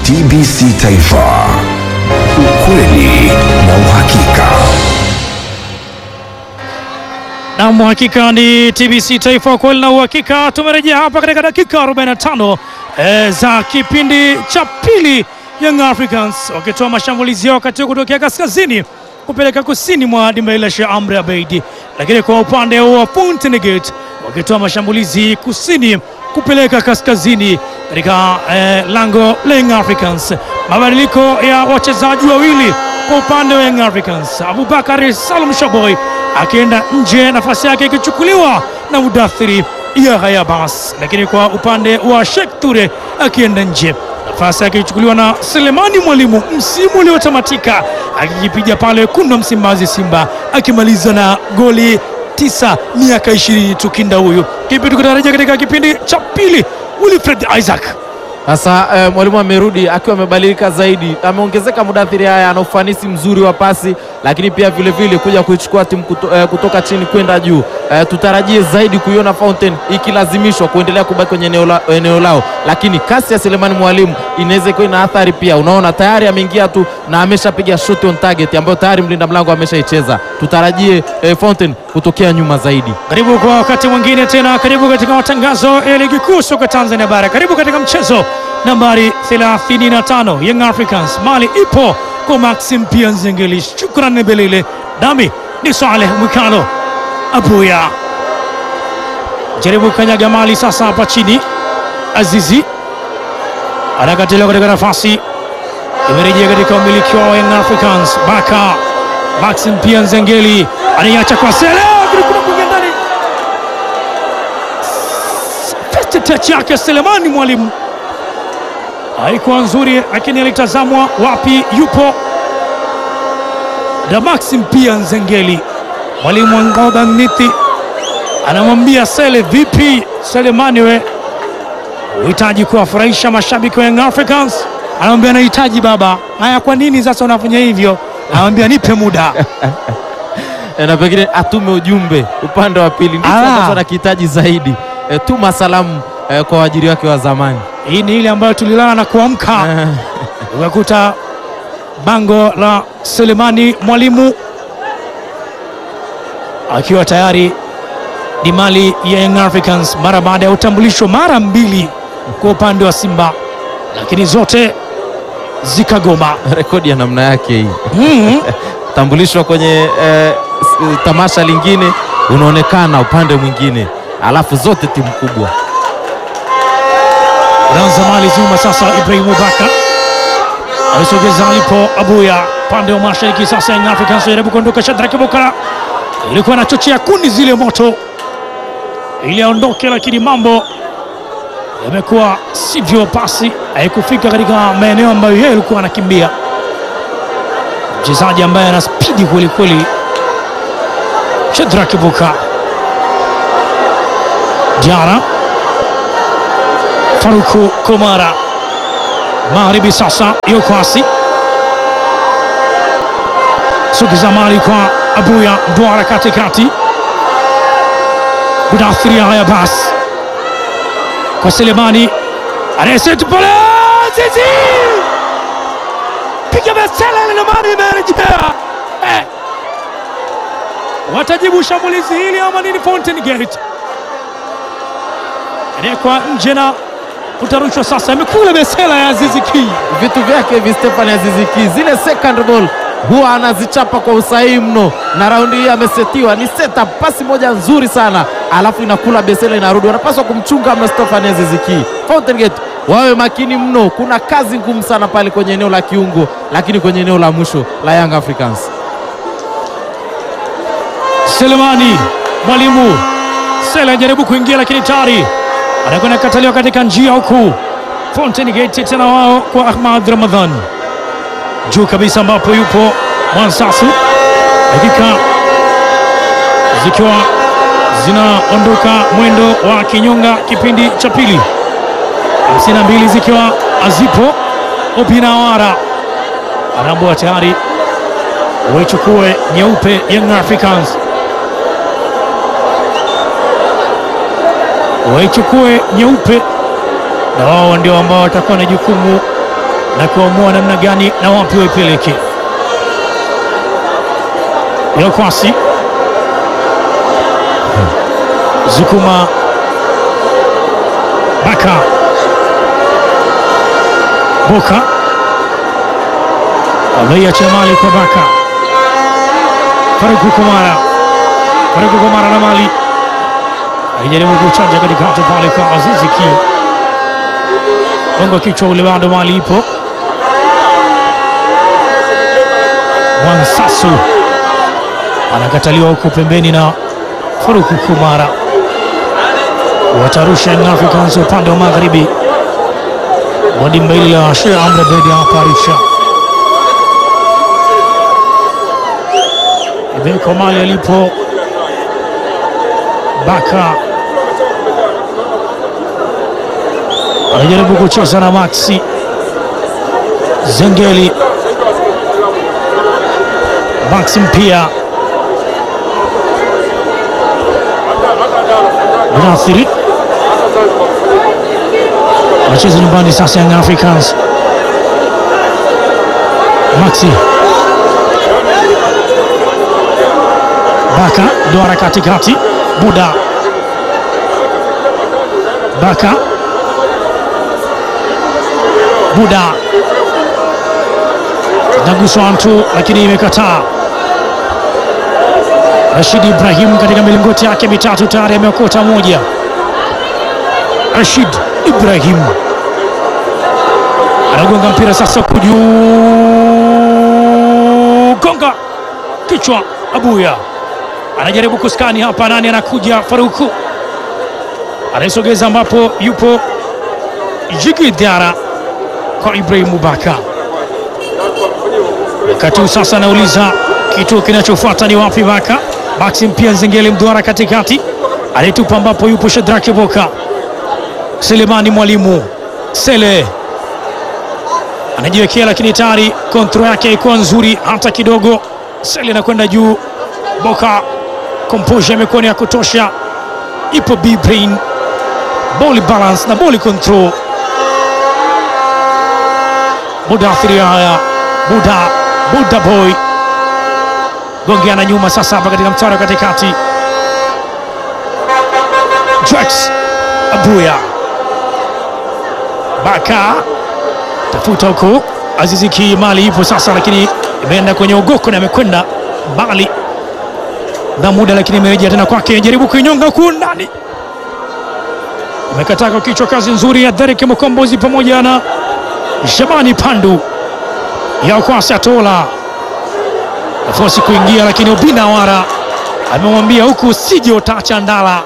TBC Taifa, ukweli na uhakika. Nam, hakika ni TBC Taifa, kweli na uhakika. Tumerejea hapa katika dakika 45 e, za kipindi cha pili, Young Africans wakitoa mashambulizi yao wakati huu kutokea kaskazini kupeleka kusini mwa dimba hili la Sheikh Amri Abeid, lakini kwa upande wa Fountain Gate wakitoa mashambulizi kusini kupeleka kaskazini katika eh, lango la Young Africans. Mabadiliko ya wachezaji wawili kwa upande wa Young Africans, Abubakar Salum Shaboy akienda nje, nafasi yake ikichukuliwa na Mudathiri Yahya Abbas, lakini kwa upande wa Sheikh Ture akienda nje, nafasi yake ikichukuliwa na Selemani Mwalimu, msimu uliotamatika akikipiga pale wekundu wa Msimbazi Simba, akimaliza na goli tisa miaka ishirini tu kinda huyu. Kipi tukitarajia katika kipindi cha pili? Wilfred Isaac Sasa eh, mwalimu amerudi akiwa amebadilika zaidi, ameongezeka Mudathiri haya, ana ufanisi mzuri wa pasi, lakini pia vile vile kuja kuichukua timu kuto, eh, kutoka chini kwenda juu. Eh, tutarajie zaidi kuiona Fountain ikilazimishwa kuendelea kubaki kwenye eneo, la, eneo lao, lakini kasi ya Selemani Mwalimu inaweza ikuwa ina athari pia. Unaona tayari ameingia tu na ameshapiga shot on target ambayo tayari mlinda mlango ameshaicheza. Tutarajie eh, Fountain kutokea nyuma zaidi. Karibu kwa wakati mwingine tena, karibu katika matangazo ya ligi kuu soka Tanzania bara, karibu katika mchezo nambari 35 Young Africans. Mali ipo kwa Maxim pia Nzengeli, shukran Belile, nami ni Saleh Mwikalo Abuya. Jaribu kanyaga Mali sasa hapa chini, Azizi anakatiliwa katika nafasi, imerejea katika umiliki wa Young Africans. Baka Maxim pia Nzengeli anaiacha kwa Sele ndani first touch yake Selemani Mwalimu haikuwa nzuri, lakini alitazamwa wapi yupo da Maxim pia Nzengeli. Mwalimu Ngoga Mnithi anamwambia Sele, vipi Selemani, we uhitaji kuwafurahisha mashabiki wa Young Africans? Anamwambia nahitaji baba. Haya, kwa nini sasa unafanya hivyo? Anamwambia nipe muda E, na pengine atume ujumbe upande wa pili, ndicho Ah. ambacho anakihitaji zaidi. E, tuma salamu e, kwa waajiri wake wa zamani. Hii ni ile ambayo tulilala na kuamka Eh, ukakuta bango la Selemani Mwalimu akiwa tayari ni mali ya Young Africans mara baada ya utambulisho mara mbili kwa upande wa Simba, lakini zote zikagoma. rekodi ya namna yake hii, Mm. tambulishwa kwenye e, s- tamasha lingine, unaonekana upande mwingine, alafu zote timu kubwa. Ranza mali zuma sasa, Ibrahimu Baka alisogeza alipo Abuya pande wa mashariki. Sasa Young Africans jaribu kuondoka, Shadraki Bokara ilikuwa anachochea kuni zile moto ili aondoke, lakini mambo yamekuwa sivyo, pasi haikufika katika maeneo ambayo yeye alikuwa anakimbia. Mchezaji ambaye ana spidi kweli kweli, Shadraki Bokara Jara Faruku Komara magharibi sasa, yuko asi sukiza mali kwa Abuya Ndwara katikati, Mudathiri haya bas kwa Selemani anayesetu pale Zizi piga besela ile mali imerejea eh. Watajibu shambulizi hili ama nini? Fountain Gate anayekwa nje na utarushwa sasa, imekula besela ya Azizi Ki. Vitu vyake hivi Stefan Aziziki, zile second ball huwa anazichapa kwa usahihi mno, na raundi hii amesetiwa, ni setup, pasi moja nzuri sana, alafu inakula besela, inarudi. Wanapaswa kumchunga mno Stefan Aziziki. Fountain Gate wawe makini mno, kuna kazi ngumu sana pale kwenye eneo la kiungo, lakini kwenye eneo la mwisho la Young Africans Selemani Mwalimu Sele anajaribu kuingia, lakini tayari anakwenda kataliwa katika njia huku Fountain Gate tena wao kwa Ahmad Ramadhan juu kabisa, ambapo yupo Mwansasu, dakika zikiwa zinaondoka mwendo wa kinyonga kipindi cha pili, 52 zikiwa azipo. Opinawara anaambua tayari waichukue nyeupe Young Africans waichukue nyeupe, na wao ndio ambao watakuwa na jukumu na kuamua namna gani na wapi waipeleke. Yokwasi Zukuma Baka Boka ameiacha mali kwa Baka Faruku Kumara Faruku Kumara na mali alijaribu kuchanja katikati pale kwa Azizi Ki gongo kichwa ule, bado mali ipo. Mwansasu anakataliwa huko pembeni na Faruku Kumara, watarusha Young Africans upande wa magharibi mwa dimba hili la Sheikh Amri Abeid hapa Arusha. Ibeko mali alipo Baka anajaribu kucheza na Maxi Zengeli, Maxi mpia Mudathiri anacheza nyumbani sasa. Young Africans Maxi Baka duara katikati, Buda Baka Buda naguswa mtu lakini imekataa. Rashid Ibrahim katika milingoti yake mitatu tayari ameokota moja. Rashid Ibrahim anagonga mpira sasa kujuu, gonga kichwa. Abuya anajaribu kuskani hapa, nani anakuja? Faruku anaisogeza ambapo yupo Jigi Diara kwa Ibrahim Baka. Wakati huu sasa anauliza kituo kinachofuata ni wapi? Baka Maxim pia Nzengeli mduara katikati anayetupa ambapo yupo Shadraki Boka. Selemani Mwalimu Sele anajiwekea, lakini tayari kontro yake haikuwa nzuri hata kidogo. Sele anakwenda juu, Boka komposha imekuwa ni ya kutosha, ipo B brain ball balance na ball control. Mudathiri haya Buda Buda boy gongeana nyuma sasa, hapa katika mtaro katikati, Jax Abuya Baka tafuta huko, Azizi Ki mali ipo sasa, lakini imeenda kwenye ugoko na amekwenda mbali na muda, lakini imerejea tena kwake, jaribu kuinyonga huku ndani, amekataa kwa kichwa. Kazi nzuri ya Derek Mkombozi pamoja na Shabani Pandu ya kwasi atola nafasi kuingia, lakini Obina Wara amemwambia huku usije utaacha ndala.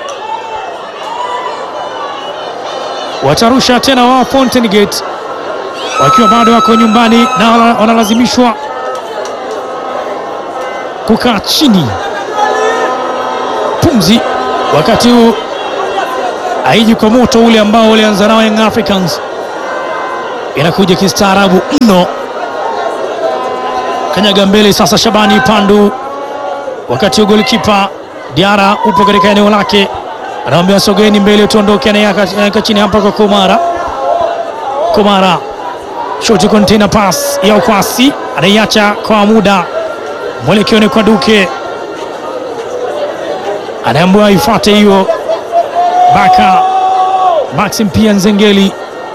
Watarusha tena wao Fountain Gate wakiwa bado wako nyumbani na wanalazimishwa kukaa chini pumzi, wakati huu haiji kwa moto ule ambao ulianza nao Young Africans inakuja kistaarabu mno. Kanyaga mbele sasa, Shabani Pandu, wakati huu golikipa Diara upo katika eneo lake, anamwambia sogeni mbele tuondoke, anaweka chini hapa kwa Komara. Komara shoti container pass ya ukwasi, anaiacha kwa muda, mwelekeo ni kwa Duke, anaambiwa ifuate hiyo. Baka Maxim pia Nzengeli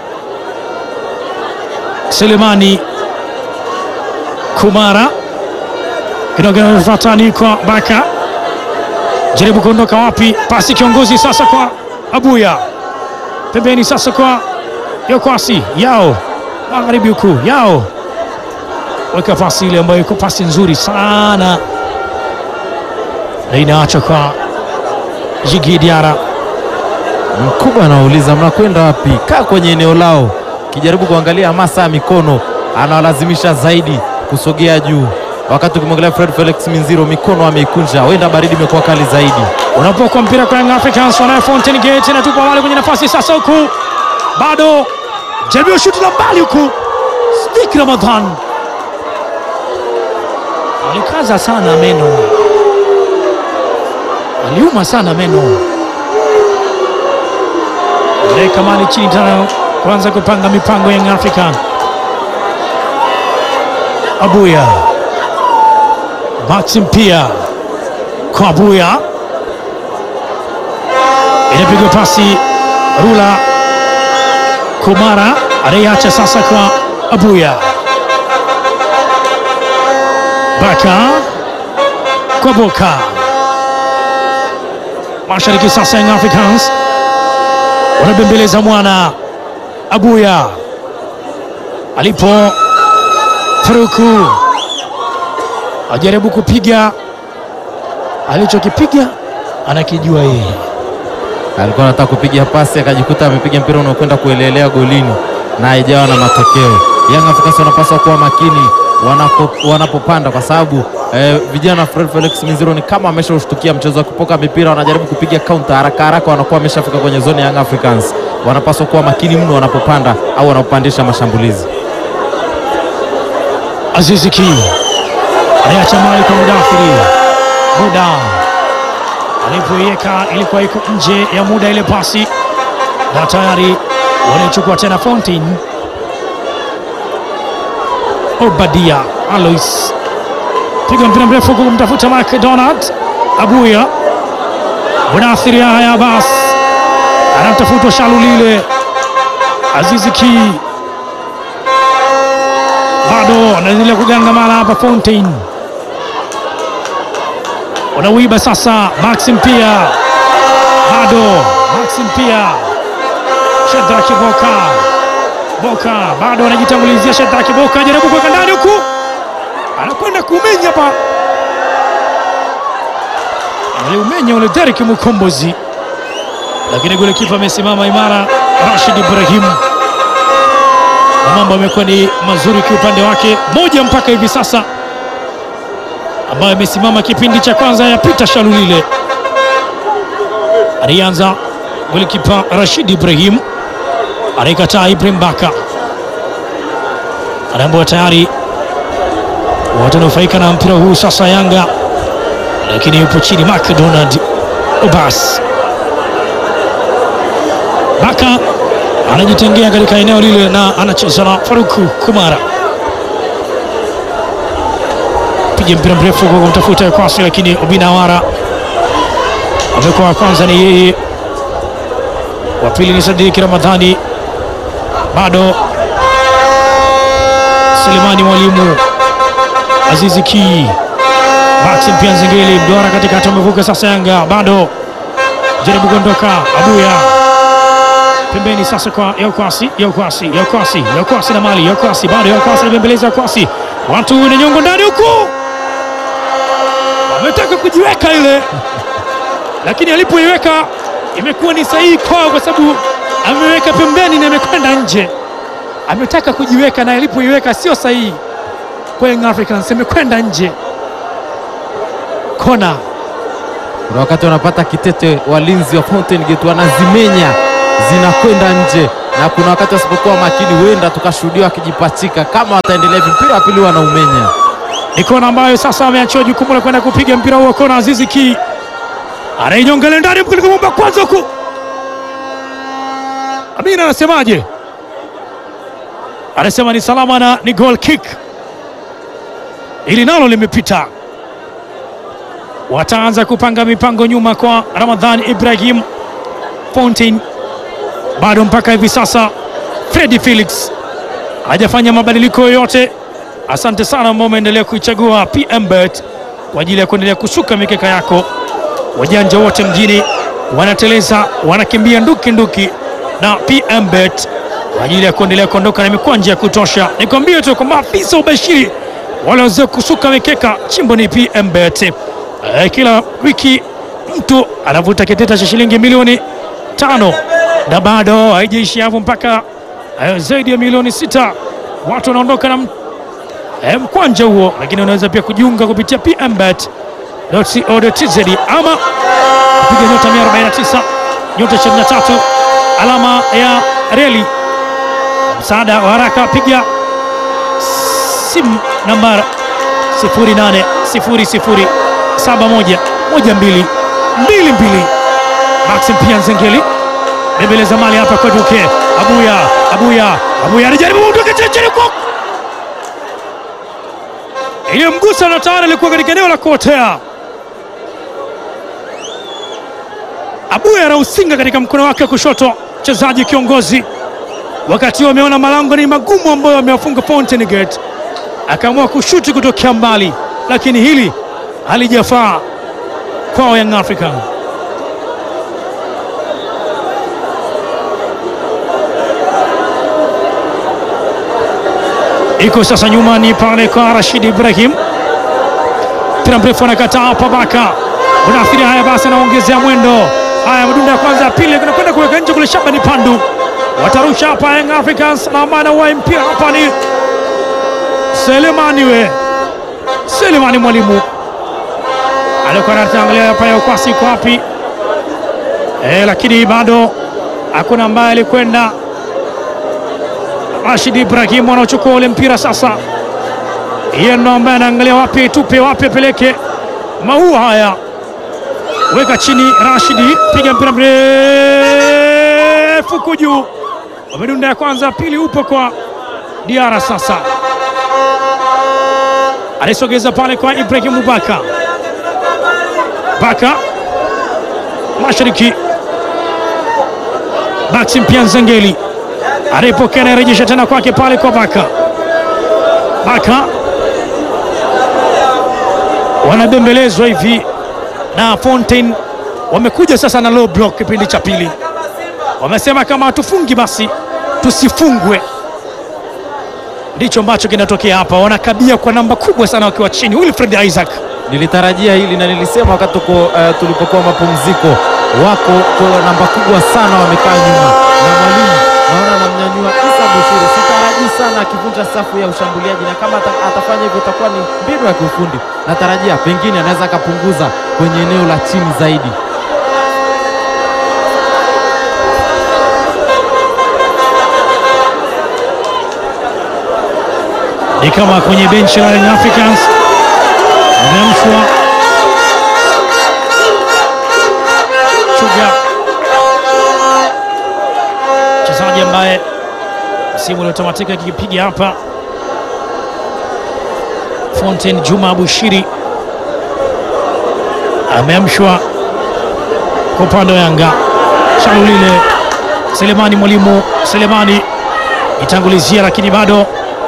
Selemani Kumara kinafatani kwa Baka, jaribu kuondoka wapi? Pasi kiongozi sasa kwa Abuya, pembeni sasa kwa Yokwasi yao magharibi huku yao, weka pasi ile ambayo iko pasi nzuri sana na inaachwa kwa Jigi Diara. Mkubwa anauliza mnakwenda wapi? Kaa kwenye eneo lao kijaribu kuangalia hamasa ya mikono, anawalazimisha zaidi kusogea juu. Wakati ukimwangalia Fred Felix Minziro, mikono ameikunja, huenda baridi imekuwa kali zaidi. Unapokuwa mpira kwa Young Africans, wanayo Fountain Gate inatupa wale kwenye nafasi sasa, huku bado jaribio shuti la mbali huku, Sdik Ramadhan alikaza sana meno, aliuma sana meno, weka mali chini tena kuanza kupanga mipango Young African. Abuya, Maxim pia kwa Abuya, inapigwa pasi Rula Kumara anayeacha sasa kwa Abuya, Baka kwa Boka, mashariki sasa Young Africans wanabembeleza mwana Abuya alipo Faruku ajaribu kupiga alichokipiga anakijua yeye. alikuwa anataka kupiga pasi akajikuta amepiga mpira unaokwenda kuelelea golini na haijawa na matokeo. Young Africans wanapaswa kuwa makini wanapo, wanapopanda kwa sababu eh, vijana wa Fred Felix Minziro ni kama wameshaushtukia mchezo wa kupoka mipira, wanajaribu kupiga counter haraka haraka, wanakuwa wameshafika kwenye zone ya Young Africans. Wanapaswa kuwa makini mno wanapopanda au wanapopandisha mashambulizi. Azizi Ki anayeacha mali kwa Mudathiri, muda alipoiweka ilikuwa iko nje ya muda ile pasi, na tayari wanaichukua tena Fountain. Obadia Alois piga mpira mrefu kumtafuta McDonald Abuya, Mudathiri haya Abbas anamtafuta Shalulile, Azizi Ki bado anaendelea kugangamana hapa. Fountain wanauiba sasa. Maxim pia bado, Maxim pia Shadraki Boka, Boka bado anajitangulizia. Shadraki Boka jaribu kuweka ndani huku, anakwenda kumenya hapa, aliumenya ule Derek Mukombozi, lakini golikipa amesimama imara, Rashid Ibrahim na mambo yamekuwa ni mazuri kiupande wake, moja mpaka hivi sasa, ambayo amesimama kipindi cha kwanza ya Peter Shalulile. Alianza golikipa Rashid Ibrahim, anaikataa Ibrahim Baka, anaambiwa tayari watanufaika na mpira huu sasa Yanga, lakini yupo chini McDonald Obas Baka anajitengea katika eneo lile na anacheza na Faruku Kumara, piga mpira mrefu kwa kumtafuta Kwasi, lakini Obinawara amekuwa wa kwanza, ni yeye, wa pili ni Sadiki Ramadhani, bado Selemani Mwalimu, Azizi Ki, Maxim pia Nzengeli, Mdwara katikati, amevuka sasa. Yanga bado jaribu kuondoka, Abuya pembeni sasa kwa Yaukwasi, Yaukwasi, Yaukwasi, Yaukwasi na mali Yaukwasi, bado Yaukwasi anabembeleza Yaukwasi, watu ni nyongo ndani huku, wametaka kujiweka ile, lakini alipoiweka imekuwa ni sahihi kwao, kwa sababu ameweka pembeni na imekwenda nje. Ametaka kujiweka na alipoiweka sio sahihi kwa Young Africans, imekwenda nje. Kona Kuna wakati wanapata kitete, walinzi wa Fountain Gate wanazimenya zinakwenda nje, na kuna wakati wasipokuwa makini, huenda tukashuhudia wakijipachika. Kama wataendelea hivi, mpira wa pili wanaumenya. ni kona ambayo sasa ameachiwa jukumu la kwenda kupiga mpira huo. Kona Azizi Ki anainyonga ile ndani katika bomba kwanza huku. Amina anasemaje? Anasema ni salama na ni goal kick, ili nalo limepita. Wataanza kupanga mipango nyuma kwa Ramadhan Ibrahim Fountain, bado mpaka hivi sasa Freddy Felix hajafanya mabadiliko yoyote. Asante sana ambao umeendelea kuichagua PMBet kwa ajili ya kuendelea kusuka mikeka yako. Wajanja wote mjini wanateleza, wanakimbia nduki nduki na PMBet kwa ajili ya kuendelea kuondoka na mikwanja ya kutosha. Nikwambie tu kwamba afisa ubashiri waliweza kusuka mikeka, chimbo ni PMBet. Eh, kila wiki mtu anavuta kitita cha shilingi milioni tano na bado haijaishi hapo mpaka eh, zaidi ya milioni sita watu wanaondoka na m- eh, mkwanja huo, lakini unaweza pia kujiunga kupitia pmbet.co.tz ama kupiga nyota 149 nyota 23 alama ya reli. Msaada wa haraka, piga simu namba 0800711222. Maxim pia Nzengeli bembeleza mali hapa kwa Duke Abuya, Abuya, Abuya anajaribu kutoka chini chini kwa iliyomgusa na tayari alikuwa katika eneo la kuotea. Abuya anausinga katika mkono wake wa kushoto, mchezaji kiongozi. Wakati huo ameona malango ni magumu ambayo amewafunga Fountain Gate, akaamua kushuti kutokea mbali, lakini hili halijafaa kwao Young African. iko sasa nyuma ni pale kwa Rashid Ibrahim, mpira mrefu anakataa hapa, Baka unaathiri. Haya basi, anaongezea mwendo. Haya, madunda ya kwanza ya pili anakwenda kuweka nje kule, Shabani Pandu watarusha hapa. Young Africans na maana wa mpira hapa ni Selemani, we Selemani mwalimu alikuwa anatangalia hapa ya ukwasi iko wapi? E, lakini bado hakuna ambaye alikwenda Rashid Ibrahim anaochukua ule mpira sasa, yeye ndo ambaye anaangalia wapi tupe wapi apeleke maua haya, weka chini. Rashidi piga mpira mrefu kujuu, wamedunda ya kwanza, pili upo kwa Diara. Sasa alisogeza pale kwa Ibrahim Baka, Baka mashariki, Maxim Pianzengeli anayepokea anayerejesha tena kwake pale kwa Baka. Baka wanabembelezwa hivi na Fontaine, wamekuja sasa na low block kipindi cha pili, wamesema kama hatufungi basi tusifungwe. Ndicho ambacho kinatokea hapa, wanakabia kwa namba kubwa sana wakiwa chini. Wilfred Isaac Nilitarajia hili na nilisema wakati tuko, uh, tulipokuwa mapumziko, wako kwa namba kubwa sana wamekaa nyuma na mwalimu naona anamnyanyua Isa Bushiri. Sitarajii sana akivunja safu ya ushambuliaji, na kama ata, atafanya hivyo itakuwa ni mbinu ya kiufundi. Natarajia pengine anaweza akapunguza kwenye eneo la chini zaidi. ni kama kwenye benchi la Young Africans ameamshwa Chuga, mchezaji ambaye msimu uliotamatika akikipiga hapa Fontaine Juma Abushiri ameamshwa kwa upande wa Yanga. Shalulile Selemani, mwalimu Selemani itangulizia, lakini bado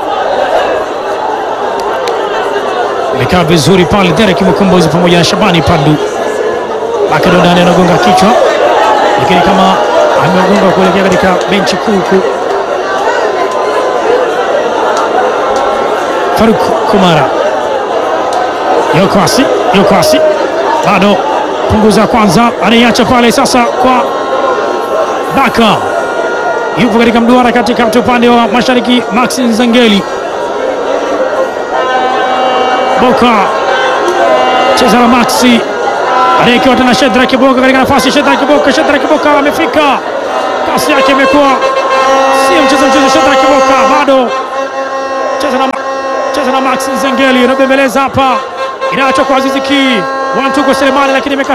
imekaa vizuri pale. Derek Mkombozi pamoja na Shabani Pandu Bakado ndani anagonga kichwa, lakini kama amegonga kuelekea katika benchi kuu huku. Faruk Kumara Yokwasi, Yokwasi bado punguza kwanza, anaiacha pale sasa kwa Baka, yupo katika mduara katikati upande wa mashariki. Maxi Nzengeli Boka cheza na Maxi anaekewa tena Shedrack Boka katika nafasi. Shedrack Boka, Shedrack Boka amefika, kasi yake imekuwa sio mchezo mchezo. Shedrack Boka bado cheza na, cheza na Maxi Nzengeli, anabembeleza hapa, inaachwa kwa Azizi Ki, wantu kwa Selemani, lakini imeka